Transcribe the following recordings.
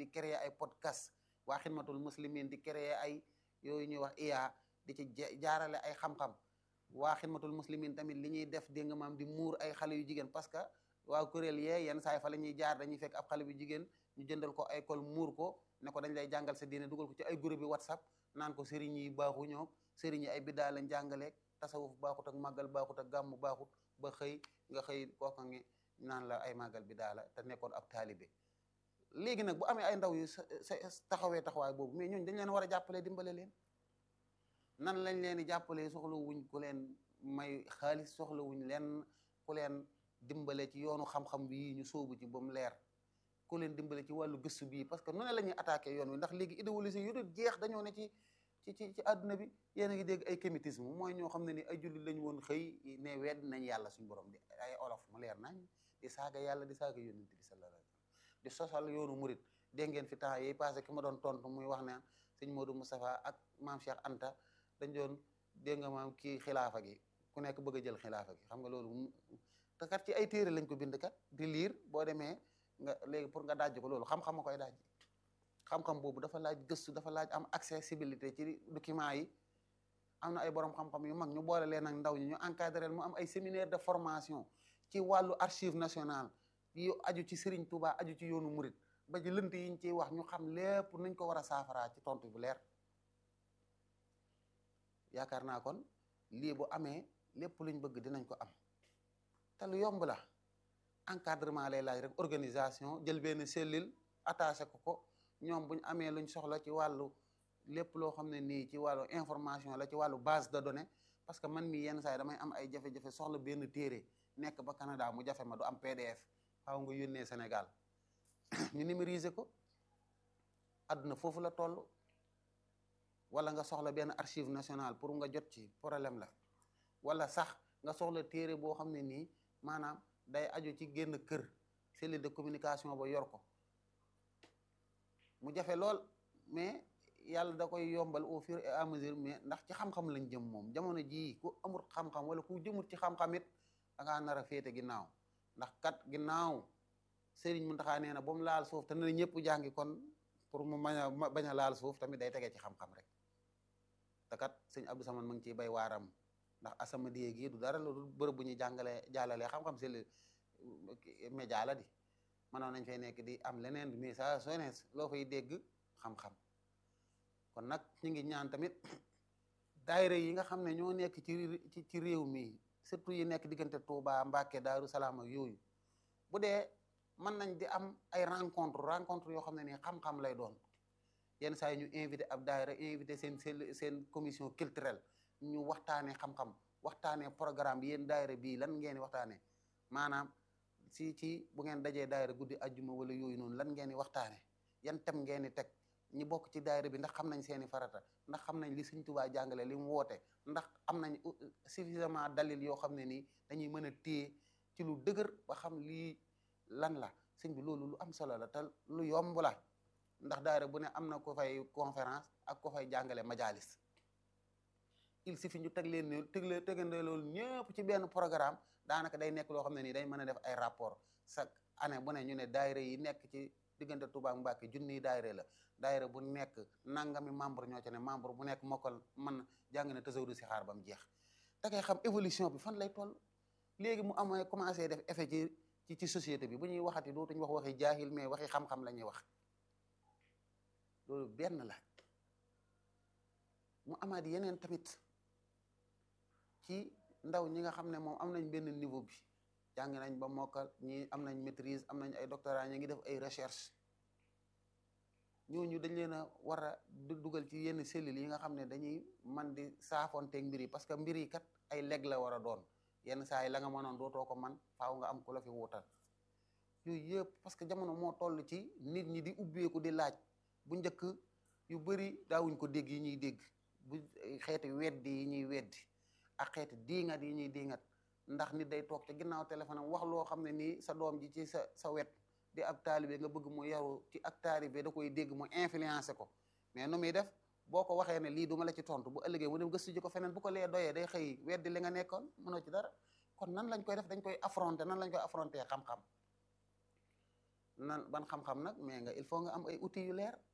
di créer ay podcast waa xidmatul muslimin di créer ay yooyu ñuy wax IA di ci jaarale ay xam-xam waa xidmatul muslimin tamit li ñuy def dégg nga maam di muur ay xale yu jigéen parce que waa kuréel yee yenn saay fa la ñuy jaar dañuy fekk ab xale bu jigéen ñu jëndal ko ay col muur ko ne ko dañ lay jàngal sa diine dugal ko ci ay groupe bi whatsapp naan ko sëriñ yi baaxu ñoom sëriñ yi ay biddaa lañ jàngaleeg tasawuf baaxut ak màggal baaxut ak gàmmu baaxut ba xëy nga xëy kooka ngi naan la ay màggal biddaa la te nekkoon ab taalibe léegi nag bu amee ay ndaw yu sa taxawee taxawaay boobu mais ñooñu dañ leen war a jàppale dimbale leen nan lañ leen di jàppalee soxla wuñ ku leen may xaalis soxla wuñ leen ku leen dimbale ci yoonu xam-xam bi ñu sóobu ci ba mu leer ku leen dimbale ci wàllu gëstu bii parce que nu ne la ñuy attaqué yoon wi ndax léegi idéologie yu dul jeex dañoo ne ci ci ci ci àdduna bi yéen a ngi dégg ay kémitisme mooy ñoo xam ne ni ay jullit lañ woon xëy ne wedd nañ yàlla suñu borom di ay olof mu leer nañ di saaga yàlla di saaga yonent bi sallallahu alayhi wasallam di sosal yoonu murit dégg ngeen fi temps yi passé ki ma doon tontu muy wax ne sëñ Modou Moustapha ak maam Cheikh Anta dañ doon dégg nga maam kii xilaafa gi ku nekk bëgg a jël xilaafa gi xam nga loolu te kat ci ay téere lañ ko bind kat di liir boo demee nga léegi pour nga dajj ko loolu xam-xam a koy dajj xam-xam boobu dafa laaj gëstu dafa laaj am accessibilité ci document yi am na ay borom xam-xam yu mag ñu boole leen ak ndaw ñi ñu encadré mu am ay séminaire de formation ci wàllu archive nationale yu aju ci Serigne Touba aju ci yoonu murit ba ci lënt yi ñu ciy wax ñu xam lépp nuñ ko war a saafaraa ci tontu bu leer yaakaar naa kon lii bu amee lépp luñ bëgg dinañ ko am te lu yomb la encadrement lay laaj rek organisation jël benn cellule attaché ko ko ñoom buñ amee luñ soxla ci wàllu lépp loo xam ne nii ci wàllu information la ci wàllu base de données parce que man mii yenn saa yi damay am ay jafe-jafe soxla benn téere nekk ba Canada mu jafe ma du am PDF xaw nga yónnee Sénégal ñu numériser ko àdduna foofu la toll wala nga soxla benn archive nationale pour nga jot ci problème la wala sax nga soxla téere boo xam ne nii maanaam day aju ci génn kër cellule de communication ba yor ko mu jafe lool mais yàlla da koy yombal au fur et à mesure mais ndax ci xam-xam lañ jëm moom jamono jii ku amul xam-xam wala ku jëmut ci xam-xam it da ngaa nar a féete ginnaaw ndax kat ginnaaw Serigne Mountakha nee na ba mu laal suuf te ne ñëpp jàngi kon pour mu bañ a bañ a laal suuf tamit day tegee ci xam-xam rek te kat sëñ Abdou Samane mu ngi ciy bay waaram ndax Asamadiyya gi du dara lu bërëb bu ñuy jàngalee jàllalee xam-xam c'est le média la di mënoon nañ fay nekk di am leneen mais ça soo ne loo fay dégg xam-xam kon nag ñu ngi ñaan tamit daayira yi nga xam ne ñoo nekk ci ci réew mi surtout yi nekk diggante Touba Mbacké Daaru Salaam ak yooyu bu dee mën nañ di am ay rencontre rencontre yoo xam ne nii xam-xam lay doon yenn saa yi ñu invité ab daayira invité seen seen seen commission culturelle ñu waxtaanee xam-xam waxtaanee programme bi yéen daayira bii lan ngeen di waxtaanee maanaam si ci bu ngeen dajee daayira guddi ajjuma wala yooyu noonu lan ngeen di waxtaanee yan tem ngeen di teg ñi bokk ci daayira bi ndax xam nañ seeni farata ndax xam nañ li Sëñ Tuubaa jàngale li mu woote ndax am nañ suffisamment dalil yoo xam ne nii dañuy mën a téye ci lu dëgër ba xam lii lan la sëñ bi loolu lu am solo la te lu yomb la ndax daayira bu ne am na ko fay conférence ak ko fay jàngale majalis il suffit ñu teg leen ne teg leen tegandoo loolu ñëpp ci benn programme daanaka day nekk loo xam ne nii day mën a def ay rapport chaque année bu ne ñu ne daayira yi nekk ci diggante Touba ak Mbacké junniy daayira la daayira bu nekk nangami membre ñoo ci ne membre bu nekk mokkal mën jàng na tasawudu si xaar ba mu jeex da ngay xam évolution bi fan lay toll léegi mu amee commencé def effet ci ci ci société bi bu ñuy waxati dootuñu wax waxi jaahil mais waxi xam-xam la ñuy wax loolu benn la mu amaat yeneen tamit ci ndaw ñi nga xam ne moom am nañ benn niveau bi jàng nañ ba mokkal ñi am nañ maîtrise am nañ ay doctorat ñi ngi def ay recherche ñooñu dañ leen a war a dugal ci yenn cellules yi nga xam ne dañuy man di saafonteeg mbir yi parce que mbir yi kat ay leg la war a doon yenn saa yi la nga mënoon dootoo ko man faaw nga am ku la fi wuutal yooyu yëpp parce que jamono moo toll ci nit ñi di ubbeeku di laaj bu njëkk yu bëri daawuñ ko dégg yi ñuy dégg bu xeeti weddi yi ñuy weddi ak xeeti diingat yi ñuy diingat ndax nit day toog ci ginnaaw téléphone am wax loo xam ne nii sa doom ji ci sa sa wet di ab taalibe nga bëgg mu yaru ci ak taalibe da koy dégg mu influencé ko mais nu muy def boo ko waxee ne lii du ma la ci tontu bu ëllëgee mu dem gëstu ji ko feneen bu ko lee doyee day xëy weddi li nga nekkoon mënoo ci dara kon nan lañ koy def dañ koy affronter nan lañ koy affronter xam-xam nan ban xam-xam nag mais nga il faut nga am ay outils yu leer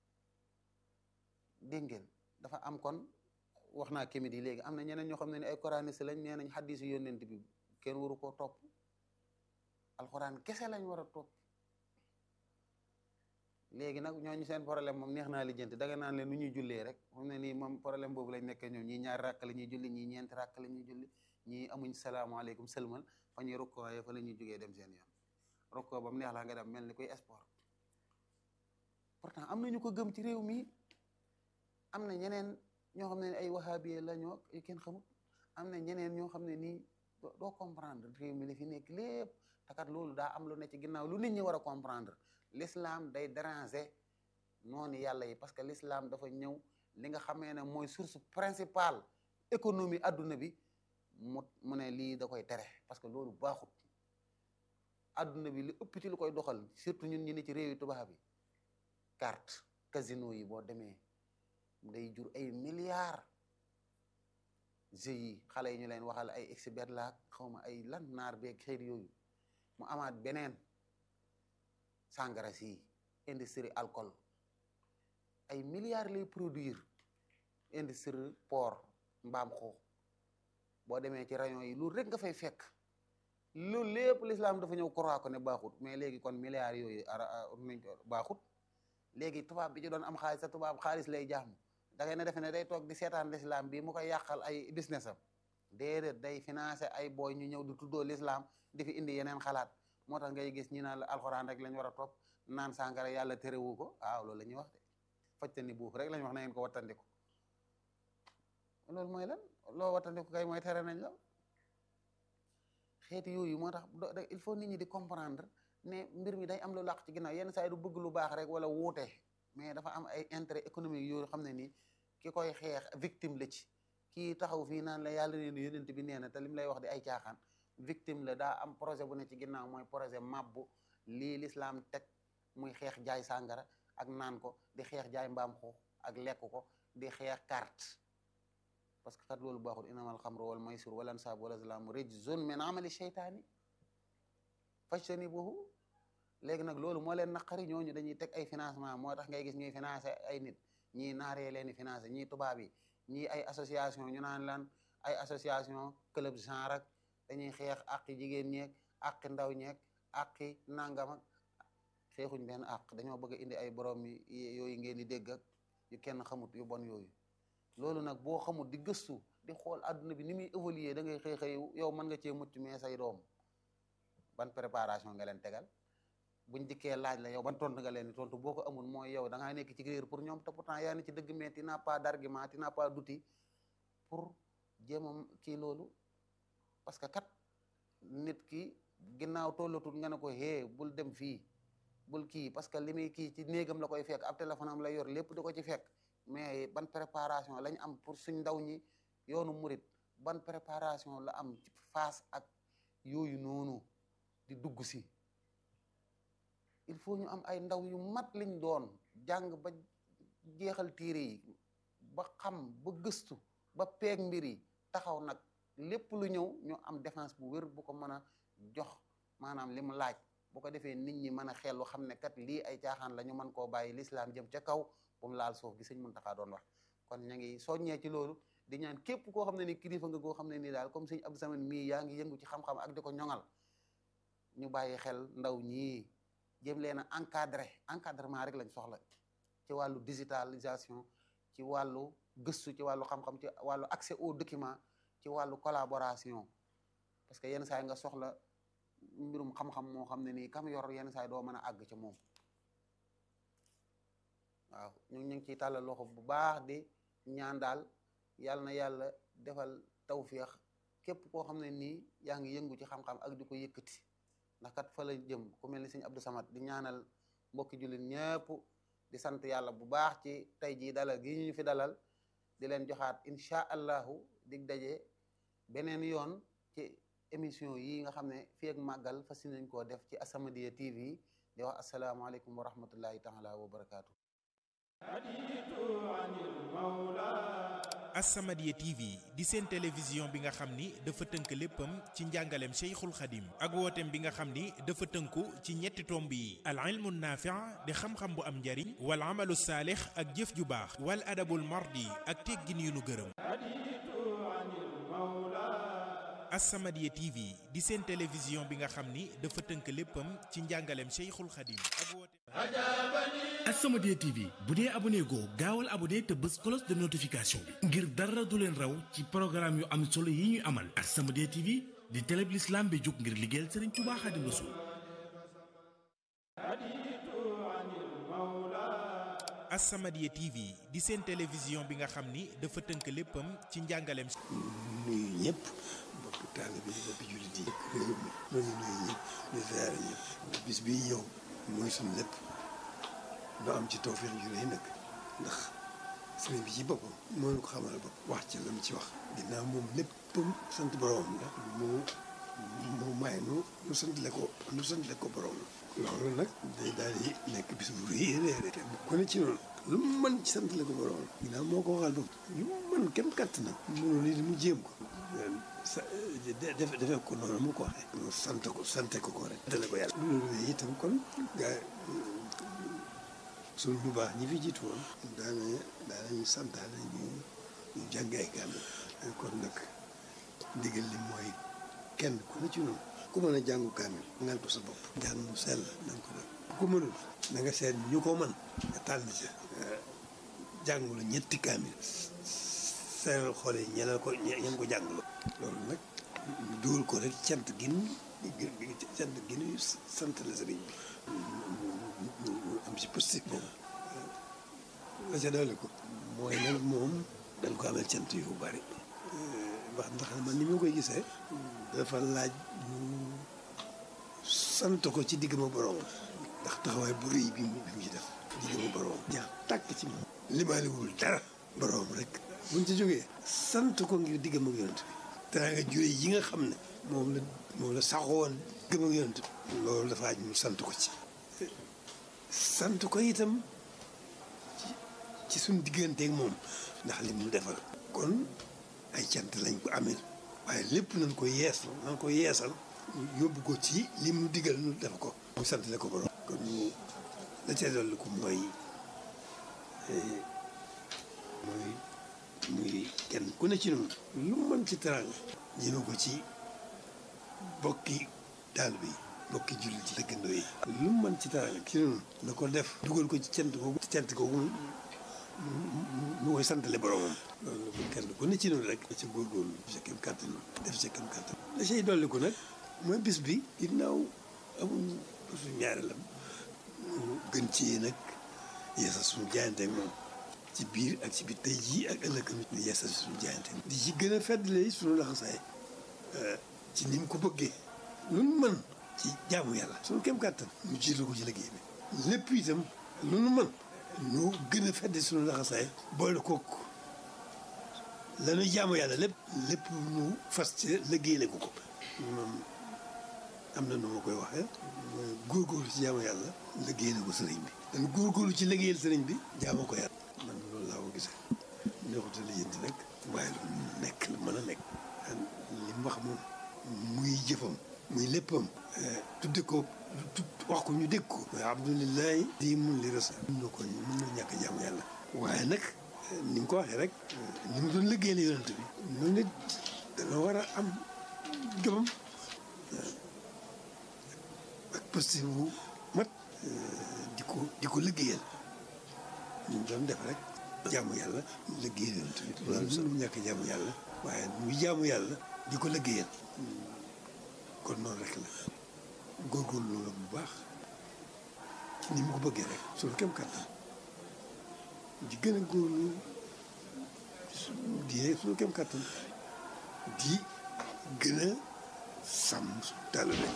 dégg ngeen dafa am kon wax naa kémit yi léegi am na ñeneen ñoo xam ne ni ay coraniste lañ nee nañ xaddis yu yónnent bi kenn waru koo topp alxuraan kese lañ war a topp léegi nag ñooñu seen problème moom neex naa lijjanti danga naan leen nu ñuy jullee rek moom ne nii moom problème boobu lañ nekkee ñoom ñii ñaari ràkk la ñuy julli ñii ñeenti ràkk la ñuy julli ñii amuñ salaamaaleykum sëlmal fa ñuy rukkoo fa la ñuy jógee dem seen yoon rukkoo ba mu neex la nga dem mel ni koy sport pourtant am na ñu ko gëm ci réew mi am na ñeneen ñoo xam ne ay wahabiye la ñoo yu kenn xamut am na ñeneen ñoo xam ne nii doo comprendre réew mi li fi nekk lépp takat loolu daa am lu ne ci ginnaaw lu nit ñi war a comprendre l'islam day déranger noonu yàlla yi parce que l'islam dafa ñëw li nga xamee ne mooy source principale économie adduna bi mu mu ne lii da koy tere parce que loolu baaxut adduna bi li ëpp ci lu koy doxal surtout ñun ñi ne ci réew yi tubaab bi carte casino yi boo demee day jur ay milliards jeux yi xale yi ñu leen waxal ay expert laak xawma ay lan naar beeg xeet yooyu mu amaat beneen sangara si industrie alcool ay milliards lay produire industrie port mbaam xuux boo demee ci rayon yi loolu rek nga fay fekk loolu lépp l'islam dafa ñëw croire ko ne baaxut mais léegi kon milliards yooyu ara nañ ko baaxut léegi tubaab bi ci doon am xaalis sa tubaab xaalis lay jaamu da ngay ne defe ne day toog di seetaan l'islam bi mu koy yàqal ay business am déedéet day financer ay booy ñu ñëw di tuddoo l'islam di fi indi yeneen xalaat moo tax ngay gis ñi naan la alxuraan rek lañ war a topp naan sàngara yàlla terewu ko waaw loolu la ñuy wax de fajta ni buuf rek lañ wax na ngeen ko wattandiku loolu mooy lan loo wattandiku kay mooy tere nañ la xeeti yooyu moo tax il faut nit ñi di comprendre ne mbir mi day am lu làq ci ginnaaw yenn saa yi du bëgg lu baax rek wala wuute mais dafa am ay intérêt économique yoo xam ne nii ki koy xeex victime la ci kii taxaw fii naan la yàlla nee na yonent bi nee na te lim lay wax di ay caaxaan victime la daa am projet bu ne ci ginnaaw mooy projet mabbu lii l'islam teg muy xeex jaay sàngara ak naan ko di xeex jaay mbaam xuux ak lekk ko di xeex carte parce que kat loolu baaxul inamal xamru wal maysir wal ansab wal azlam rijzun min amali sheytaani fajtanibuhu léegi nag loolu moo leen naqari ñooñu dañuy teg ay financement moo tax ngay gis ñuy financé ay nit ñii naaree leen di financé ñii tubaab yi ñii ay association ñu naan lan ay association club genre ak dañuy xeex àqi jigéen ñeeg àqi ndaw ñeeg àqi nangam ak xeexuñ benn àq dañoo bëgg a indi ay borom yi yooyu ngeen di dégg ak yu kenn xamut yu bon yooyu loolu nag boo xamut di gëstu di xool adduna bi ni muy évoluer da ngay xëy xëy yow mën nga cee mucc mais say doom ban préparation nga leen tegal buñ dikkee laaj la yow ban tontu nga leen di tontu boo ko amul mooy yow da ngaa nekk ci réer pour ñoom te pourtant yaa ni ci dëgg mais tu n'as pas d'argument tu n'as pas d'outil pour jéem a kii loolu parce que kat nit ki ginnaaw tollatul nga ne ko hee bul dem fii bul kii parce que li muy kii ci néegam la koy fekk ab téléphone am la yor lépp di ko ci fekk mais ban préparation lañ am pour suñ ndaw ñi yoonu murit ban préparation la am ci face ak yooyu noonu di dugg si il faut ñu am ay ndaw yu mat liñ doon jàng ba jeexal téere yi ba xam ba gëstu ba peeg mbir yi taxaw nag lépp lu ñëw ñu am défense bu wér bu ko mën a jox maanaam li mu laaj bu ko defee nit ñi mën a xellu xam ne kat lii ay caaxaan la ñu mën koo bàyyi l'islam jëm ca kaw bu mu laal suuf gi sëñ Muntaxa doon wax kon ña ngi soññee ci loolu di ñaan képp koo xam ne ni kilifa nga koo xam ne nii daal comme sëñ Abdou Samane mii yaa ngi yëngu ci xam-xam ak di ko ñoŋal ñu bàyyi xel ndaw ñii jéem leen a encadré encadrement rek lañ soxla ci wàllu digitalisation ci wàllu gëstu ci wàllu xam-xam ci wàllu accès aux documents ci wàllu collaboration parce que yenn saa yi nga soxla mbirum xam-xam moo xam ne nii kam yor yenn saa yi doo mën a àgg ci moom waaw ñu ngi ciy tàllal loxo bu baax di ñaan daal yàlla na yàlla defal tawféex képp koo xam ne nii yaa ngi yëngu ci xam-xam ak di ko yëkkati ndax kat fa la jëm ku mel ni sëñ Abdou Samad di ñaanal mbokki jullit ñëpp di sant yàlla bu baax ci tey jii dalal gi ñu fi dalal di leen joxaat incha allahu dig daje beneen yoon ci émission yi nga xam ne fii ak màggal fas nañ koo def ci As-Samadiyya TV di wax asalaamaaleykum wa rahmatullahi taala wa barakaatu. As-Samadiyya TV di seen télévision bi nga xam ni dafa tënk léppam ci njàngaleem Cheikhul Khadim ak wooteem bi nga xam ni dafa tënku ci ñetti tomb yi al ilmu naafi' di xam-xam bu am njariñ wal amalu saalix ak jëf ju baax wal adabul mardi ak teggin yu nu gërëm As-Samadiyya TV di seen télévision bi nga xam ni dafa tënk léppam ci njàngaleem Cheikhul Khadim ak wooteem As-Samadiyya TV bu dee abonné goo gaawal abonné te bës cloche de notification bi ngir dara du leen raw ci programme yu am solo yi ñuy amal As-Samadiyya TV di télé bi l'islam bi jóg ngir liggéeyal Serigne Touba Khadim Rassoul As-Samadiyya TV di seen télévision bi nga xam ni dafa tënk léppam ci njàngaleem nuyu ñëpp bokk taalibe yi bokk jullit yi réew mi noonu nuyu ñëpp di ziare ñëpp bis bii ñëw mooy suñu lépp ñu am ci tawfeex ju rëy nag ndax sëriñ bi ci boppam moo ñu ko xamal bopp wax ci la mu ci wax ginnaaw moom léppam sant borom la mu mu may nu nu sant le ko nu sant le ko borom loolu nag day daal di nekk bis bu rëy rëy te ku ne ci noonu lu mu mën ci sant le ko borom ginnaaw moo ko waxal bopp lu mu mën kem katt na mënu lii mu jéem ko sa def defee ko noonu mu ko waxee mu sant ko sante ko ko rek dale ko yàlla loolu itam kon gaa suñu bu baax ñi fi jiitu woon daana daanañu santaane ñu ñu jàng ay kaamil kon nag ndigal li mooy kenn ku ne ci noonu ku mën a jàngu kaamil ngal ko sa bopp jàng mu sell na nga ko def ku ko mënul na nga seet ñu ko mën nga tànn ca jàngulu ñetti kaamil seeral xoole ñeneen ko ñeen ko jàngulu loolu nag ñu dugal ko rek cant gin cant ginu sant la sëriñ bi am si positif boobu la ca doole ko mooy nag moom dañ ko amee cant yu bari wax ndax man ni ma koy gisee dafa laaj ñu sant ko ci digg ma borom ndax taxawaay bu rëy bi mu bi mu ci def digg ma borom jaa tàkk ci moom limaaliwul dara borom rek buñ ci jógee sant ko ngir digg ma yonent bi danaa nga jure yi nga xam ne moom la moom la saxoon gëm ak yonent bi loolu dafa aj ñu sant ko ci sant ko itam ci suñ digganteeg moom ndax li mu defal kon ay cant lañ ko amee waaye lépp nañ ko yeesal nañ ko yeesal yóbbu ko ci li mu digal nu def ko mu sant la ko borom kon ñu la ca dolli ko mooy mooy muy kenn ku ne ci noonu lu mën ci teraanga ñëme ko ci bokki taal bi bokki jullit ci dëkkandoo yi lu mu mën ci teraanga ci noonu na ko def dugal ko ci cant googu cant googu mu koy santale boromam loolu kenn ku ne ci noonu rek da ca góorgóorlu sa kem kàttan def sa kem kàttan la cay dolli ko nag mooy bis bi ginnaaw amuñ bisu ñaareelam gën ci nag yeesal suñu jaayante ak moom ci biir ak ci biir tey jii ak ëllëg di yeesal suñu jaayante di ci gën a feddale suñu laxasaay ci ni mu ko bëggee lu nu mën ci jaamu yàlla suñu kem kàttan mu jiital ko ci liggéey bi lépp itam lu nu mën ñu gën a fedd suñu laxasaay boole kook lañuy jaamu yàlla lépp lépp ñu fas ci liggéeyale ko ko moom am na nu ma koy waxee mooy góorgóorlu ci jaamu yàlla liggéeyale ko sëriñ bi dañ góorgóorlu ci liggéeyal sëriñ bi jaamu ko yàlla man loolu laa ko gisee neexuta lijjanti nag waaye lu nekk la mën a nekk li mu wax moom muy jëfam muy léppam tudde ko wax ko ñu dégg ko mooy abdulilahi di mun li rasa mun na ko mun na ñàkk jaamu yàlla waaye nag ni nga ko waxee rek ni mu doon liggéey la yonent bi noonu nit dana war a am jomam ak posté bu mat di ko di ko liggéeyal ñu doon def rek jaamu yàlla liggéeyal yonent bi loolu sax mu ñàkk jaamu yàlla waaye muy jaamu yàlla di ko liggéeyal kon noonu rek la góorgóorlu la bu baax ni mu ko bëggee rek suñu kem kàttan di gën a góorlu di suñu kem kàttan di gën a sàmm suñu taalibe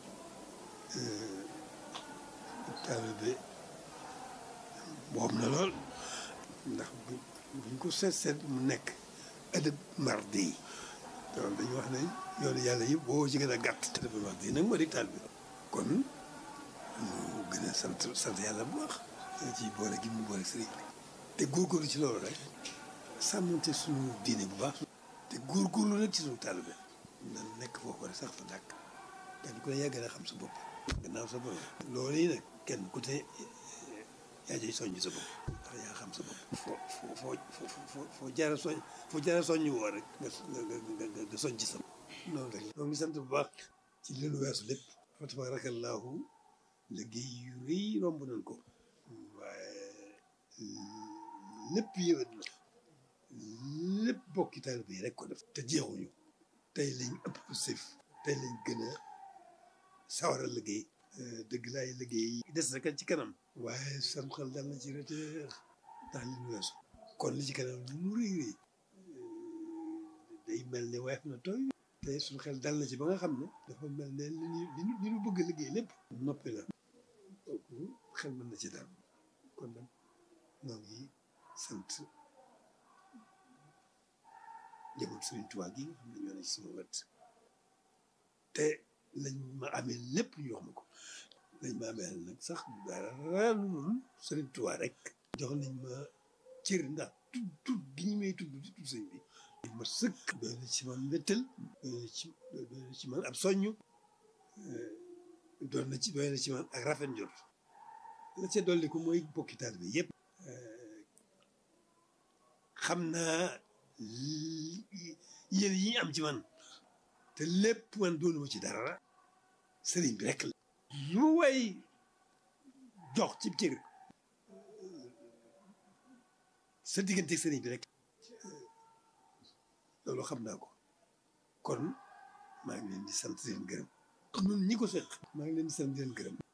taalibe boobu na lool ndax buñ ko seet seet mu nekk adab mardi yi loolu dañuy wax ne yoonu yàlla yëpp boo ci gën a gàtt adab mardi yi nag moo di taalibe kon ñu gën a sant sant yàlla bu baax ci boole gi mu boole sëriñ bi te góorgóorlu ci loolu rek sàmmante suñu diine bu baax te góorgóorlu nag ci suñu taalibe nan nekk foofu rek sax fa dàkk kenn ku ne yaa gën a xam sa bopp gannaaw sa bopp loolu yi nag kenn ku te yaa jëy soññ sa bopp ndax yaa xam sa bopp foo foo foo foo foo jaara soñ foo jaara soññ woo rek nga nga nga nga soññ ci sa bopp loolu rek ñoo ngi sant bu baax ci li lu weesu lépp fa tabaarakallaahu liggéey yu rëy romb nañ ko waaye lépp yëwét na lépp bokki taalibe yi rek ko def te jeexuñu tey lañ ëpp sëf tey lañ gën a sawar a liggéey dëgg laay liggéey des na kan ci kanam waaye sam xel dal na ci reteer ndax li ñu weesu kon li ci kanam lu mu rëy rëy day mel ne weef na tooy te suñu xel dal na ci ba nga xam ne dafa mel ne li ñu li ñu li ñu bëgg a liggéey lépp noppi la kooku xel mën na ci dal kon nag ñoo ngi sant njaboot Sëriñ Tuubaa gi nga xam ne ñoo ne ci sama wet te lañ ma amee lépp ñu wax ma ko lañ ma amee nag sax dara lu dul Sëriñ Tuubaa rek jox nañ ma cër ndax tudd tudd gi ñu may tudd di tudd sëñ bi dañ ma sëkk doy na ci man mbéttal doy na ci doy na ci man ab soññ doon na ci doy na ci man ak rafet njort la ca dolli ko mooy bokki taalibe bi yëpp xam naa yéen yi am ci man te lépp man doonuma ci dara sëriñ bi rek la lu way jox ci cër sa diggante sëriñ bi rek loolu xam naa ko kon maa ngi leen di sant di leen gërëm ñun ñi ko seq maa ngi leen di sant di leen gërëm